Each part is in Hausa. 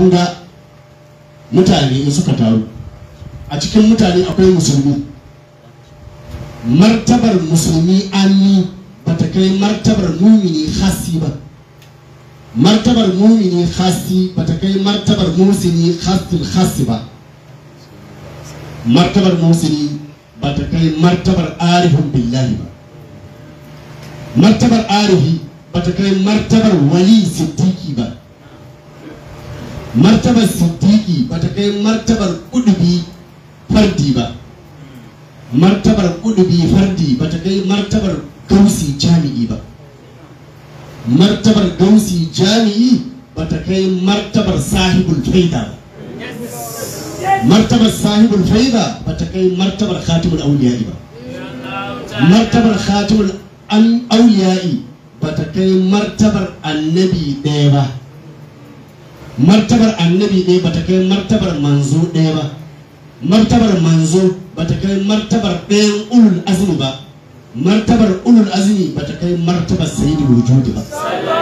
kun ga mutane in suka taru a cikin mutane akwai musulmi martabar musulmi anni ba ta kai martabar mumini hasi ba martabar mumini hasi ba ta kai martabar musini hasil hasi ba martabar musini ba ta kai martabar arifin billahi ba martabar arifi ba ta kai martabar wali siddiki ba martabar siddiki ba ta kai martabar kudubi fardi ba martabar kudubi fardi ba ta kai martabar gausi jami'i ba martabar gausi jami'i ba ta kai martabar sahibul faida ba martabar sahibul faida ba ta kai martabar khatimul auliya'i ba martabar khatimul an auliya'i ba ta kai martabar annabi ɗaya ba martabar annabi ɗaya ba ta kai martabar manzo ɗaya ba martabar manzo ba ta kai martabar ɗayan ulul azmi ba martabar ulul azmi ba ta kai martabar sayyidul wujudi ba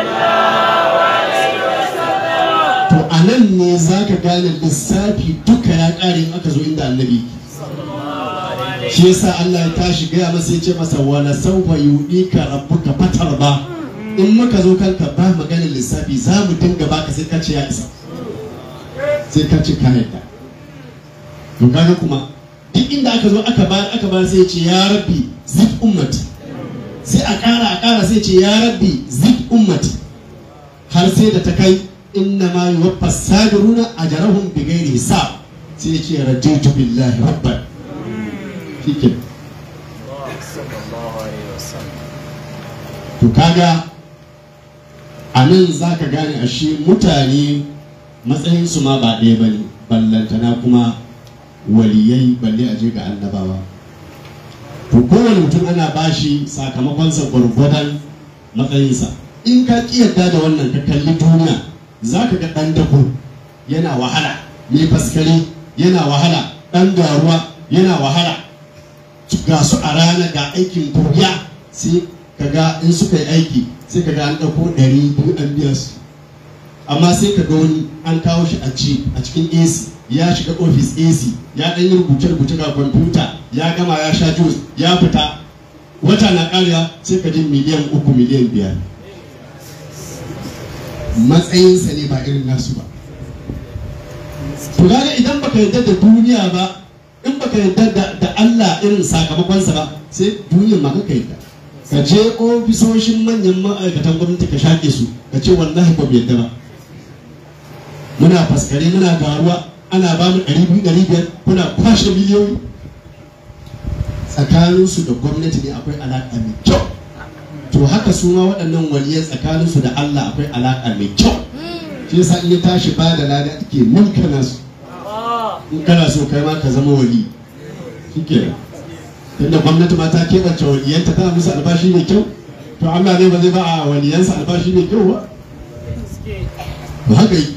to a nan ne za ka gane lissafi duka ya ƙare in aka zo inda annabi shi yasa Allah ya tashi gaya masa ya ce masa wala saufa ka rabbuka fatar ba in muka zo kanka ba maganin lissafi za mu dinga baka sai ka ce ya isa sai ka ce ka yadda to kaga kuma duk inda aka zo aka bayar aka bayar sai ya ce ya rabbi zid ummati sai a ƙara a ƙara sai ya ce ya rabbi zid ummati har sai da ta kai inna ma yuwaffa sabiruna ajrahum bighairi hisab sai ya ce raditu billahi rabban shike to kaga a nan za ka gane ashe mutane matsayinsu ma ba ɗaya ba ne ballantana kuma waliyai balle a je ga annabawa to kowane mutum ana bashi sakamakonsa gwargwadon matsayinsa in ka ƙi yadda da wannan ka kalli duniya za ka ga ɗan dako yana wahala mai faskare yana wahala ɗan garuwa yana wahala ga su a rana ga aikin kuriya sai ka ga in suka yi aiki sai ka ga an ɗauko ɗari biyu an biya su amma sai ka ga wani an kawo shi a ci a cikin AC ya shiga ofis AC ya ɗan yi rubuce-rubuce ga kwamfuta ya gama ya sha juice ya fita wata na ƙariya sai ka ji miliyan uku miliyan biyar matsayinsa ne ba irin nasu ba to kaga idan baka yarda da duniya ba in baka yarda da, da Allah irin sakamakonsa ba sai duniyar ma kaka yarda ka je ofisoshin manyan ma'aikatan gwamnati ka shaƙe su ka ce wallahi ba mu yarda ba muna faskare muna garuwa ana ba mu ɗari biyu ɗari biyar kuna kwashe miliyoyi tsakaninsu da gwamnati ne akwai alaƙa mai kyau to haka su ma waɗannan waliyai tsakaninsu da Allah akwai alaƙa mai kyau shi yasa in ya tashi ba da lada ake mulkana su in kana so kai ma ka zama wali shikenan tunda gwamnati ma ta keɓance waliyanta tana musu albashi mai kyau to Allah ne ba zai ba a waliyansa albashi mai kyau ba ba haka yi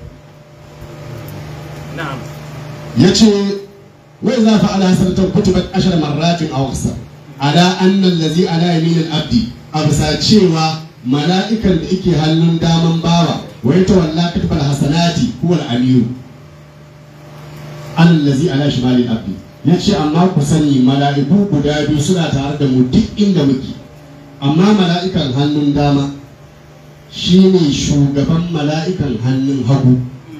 ya ce wai za fa ala hasaratan kutubat ashar marratin aw aksar ala anna allazi ala yamin al-abdi a bisa cewa mala'ikan da yake hannun daman bawa wai ta walla katbal hasanati huwa al-amiru allazi ala shimalil abdi ya ce amma ku sani mala'iku guda biyu suna tare da mu duk inda muke amma mala'ikan hannun dama shine shugaban mala'ikan hannun hagu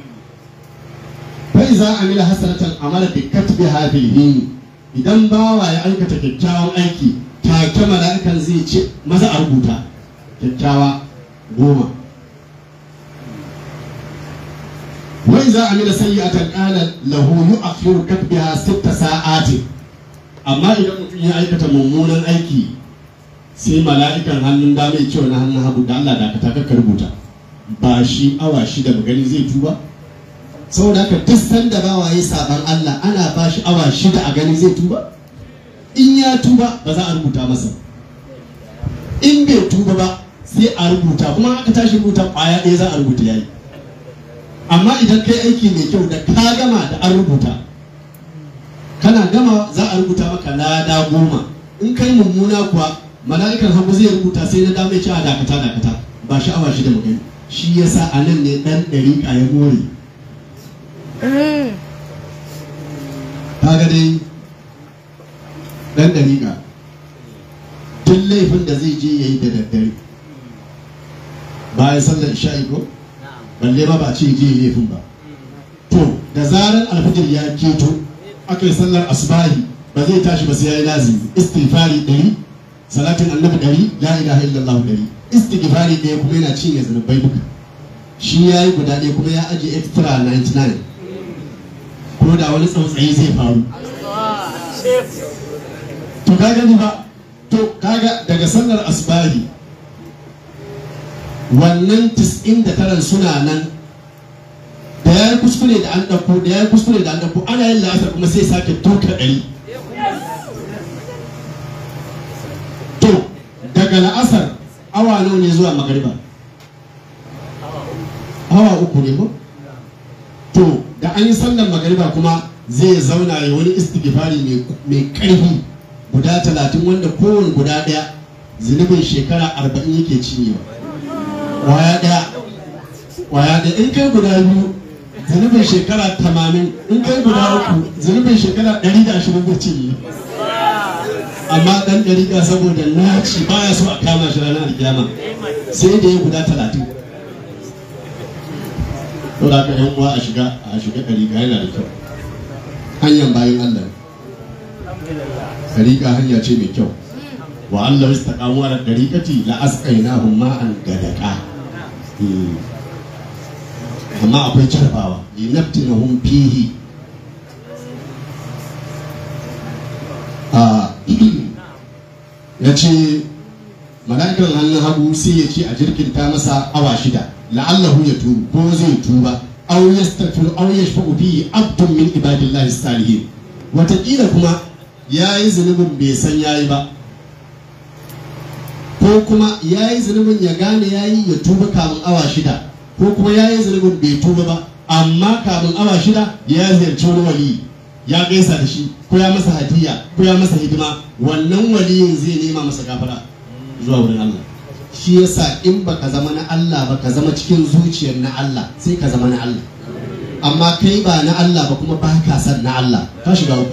fa iza amila hasanatan amala bi katbiha fil hin idan bawa ya aikata kyakkyawan aiki take mala'ikan zai ce maza a rubuta kyakkyawa goma wa iza amila sayyi'atan qala lahu yu'akhiru katbiha sitta sa'ati amma idan mutum ya aikata mummunan aiki sai mala'ikan hannun dama ya ce na hannun hagu da Allah da ka rubuta ba shi awa shida magani zai tuba saboda haka duk sanda bawa ya saban Allah ana ba shi awa shida a gani zai tuba in ya tuba ba za a rubuta masa in bai tuba ba sai a rubuta kuma aka tashi rubuta kwaya ɗaya za a rubuta yayi amma idan kai aiki mai kyau da ka gama da an rubuta kana gama za a rubuta maka lada goma in kai mummuna kuwa mala'ikan hagu zai rubuta sai na dama ya ce a dakata dakata ba sha'awa shi da magani shi yasa a nan ne ɗan ɗariƙa ya more kaga dai dan dariƙa duk laifin da zai je ya yi da daddare bayan sallar isha'i ko balle ma ba ce je ya laifin ba to da zarar alfajir ya keto aka yi sallar asubahi ba zai tashi ba sai ya yi lazimi istighfari ɗari salatin annabi ɗari la ilaha illallah ɗari istighfari ɗaya kuma yana cinye zunubai duka shi ya yi guda ɗaya kuma ya ajiye extra 99 ko da wani tsautsayi zai faru to ka gani ba to kaga daga sallar asbahi wannan 99 suna nan da ya yi kuskure da an ɗauko da ya yi kuskure da an ɗauko ana yin la'asar kuma sai sake tuka ɗari to daga la'asar awa nawa ne zuwa magariba awa uku ne ko to da an yi sallar magariba kuma zai zauna ya wani istighfari mai ƙarfi guda talatin wanda kowane guda ɗaya zunubin shekara arba'in yake cinyewa waya ɗaya waya ɗaya in kai guda biyu zunubin shekara tamanin in kai guda uku zunubin shekara ɗari da ashirin zai cinye amma ɗan ɗariƙa saboda naci baya so a kama shi ranar alkiyama sai da ya guda talatin to da ka yan uwa a shiga a shiga ɗariƙa yana da kyau hanyar bayan Allah ɗariƙa hanya ce mai kyau wa Allah wasu taƙamu ala ɗariƙati la asqainahum ma'an gadaka amma akwai carbawa linaftinahum fihi a ya ce mala'ikan hannun hagu sai ya ce a jirkinta masa awa shida la'allahu ya tubu ko zai tuba aw yastaghfiru aw yashfa'u fihi abdun min ibadillahi salihin watakila kuma yayi zunubin bai san yayi ba ko kuma yayi zunubin ya gane yayi ya tuba kamun awa shida ko kuma yayi zunubin bai tuba ba amma kamun awa shida ya ziyarci wani wali ya gaisa da shi ko ya masa hadiya ko ya masa hidima wannan waliyin zai nema masa gafara zuwa wurin Allah shi yasa in baka zama na Allah ba ka zama cikin zuciyar na Allah sai ka zama na Allah amma kai ba na Allah ba kuma ba ka san na Allah ka shiga uku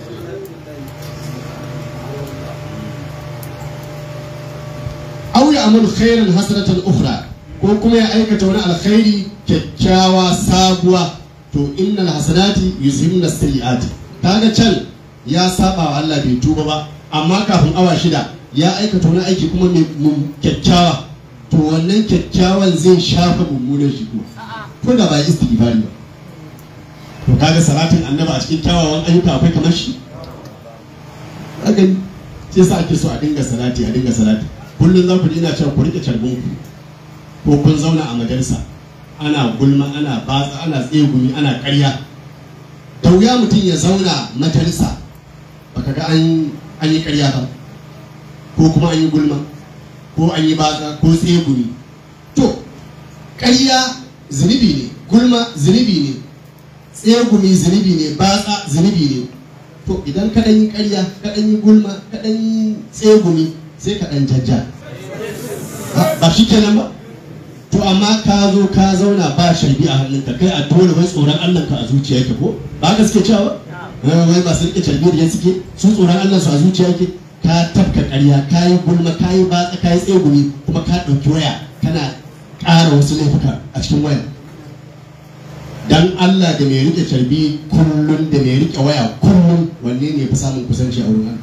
aw ya amalu khairan hasanatan ukhra ko kuma ya aikata wani alkhairi kyakkyawa sabuwa to innal hasanati yuzhibna sayyiati kaga can ya saba wa Allah bai tuba ba amma kafin awa shida ya aikata wani aiki kuma mai kyakkyawa to wannan kyakkyawan zai shafa mummunan shi kuma ko da ba ya istighfari ba to kaga salatin annaba a cikin kyawawan ayyuka akwai kamar shi kaga sai sa ake so a dinga salati a dinga salati kullum za ku ji ina cewa ku rike carbin ku ko kun zauna a majalisa ana gulma ana batsa ana tsegumi ana karya da wuya mutum ya zauna majalisa baka ga an yi karya ba ko kuma an yi gulma ko an yi batsa ko tsegumi to karya zunubi ne gulma zunubi ne tsegumi zunubi ne batsa zunubi ne to idan ka yi karya ka yi gulma ka yi tsegumi sai ka ɗan jajja ba shi kenan ba to amma ka zo ka zauna ba sharbi a hannunka kai a dole wai tsoron Allah ka a zuciyarka ko ba ka suke cewa wai masu rike sharbi da suke su tsoron Allah su a zuciyarka ka tafka ƙarya ka yi gulma ka yi batsa ka yi tsegumi kuma ka ɗauki waya kana ƙara wasu laifuka a cikin waya dan Allah da mai rike carbi kullum da mai rike waya kullum wanne ne fi samun kusanci a wurin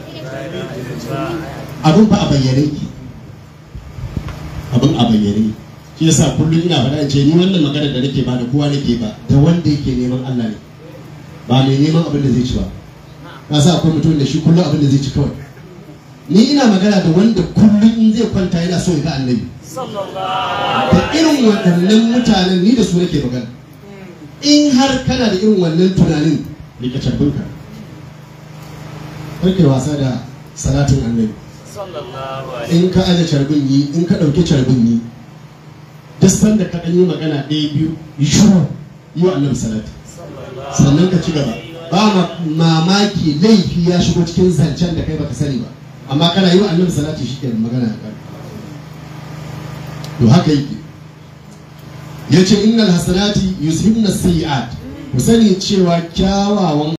abin ba a bayyane ki abin a bayyane shi yasa kullum ina faɗa ce ni wannan magana da nake ba da kowa nake ba da wanda yake neman Allah ne ba mai neman abin da zai ci ba ka sa akwai mutum da shi kullum abin da zai ci kawai ni ina magana da wanda kullum in zai kwanta yana so ya ga annabi da irin waɗannan mutanen ni da su nake magana in har kana da irin wannan tunanin rike carbinka karkai wasa da salatin annabi in ka aje carbin yi in ka ɗauki carbin yi duk sanda ka ɗan yi magana ɗaya biyu yi shuru yi wa annabi salati sannan ka ci gaba ba mamaki laifi ya shigo cikin zancen da kai baka sani ba amma kana yi wa annabi salati shi kenan magana ya ƙare to haka yake ya ce innal hasanati yuzhibna sayyi'at ku sani cewa kyawawan